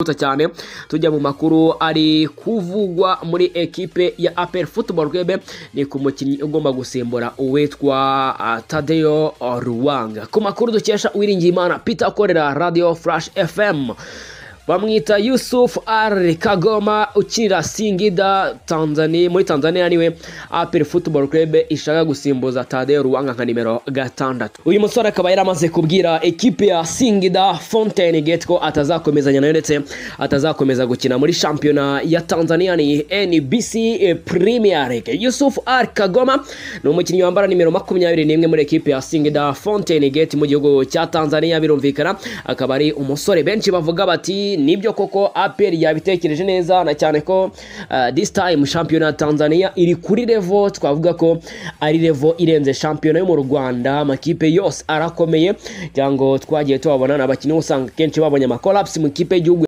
yagutse cyane tujya mu makuru ari kuvugwa muri ekipe ya apel football club ni ku mukinnyi ugomba gusimbura uwitwa tadeyo ruwanga ku makuru dukesha uwiringiye imana peter ukorera radio flash fm bamwita yusuf ari kagoma ukinira singida tanzania muri tanzania niwe apel football club ishaka gusimbuza tadeyo ruwanga nka nimero gatandatu uyu musore akaba yari amaze kubwira ekipe ya singida fontaine gate ko atazakomezanya nayo ndetse atazakomeza gukina muri shampiyona ya tanzania ni nbc premier league yusuf ari kagoma ni umukinnyi wambara nimero makumyabiri n'imwe muri ekipe ya singida fontaine gate mu gihugu cya tanzania birumvikana akaba ari umusore benshi bavuga bati nibyo koko aperi yabitekereje neza na cyane ko uh, this time shampiyona ya tanzania iri kuri revo twavuga ko ari revo irenze shampiyona yo mu rwanda amakipe yose arakomeye cyangwa twagiye tubabona ni abakinnyi usanga kenshi babonye amakolapsi mu ikipe y'igihugu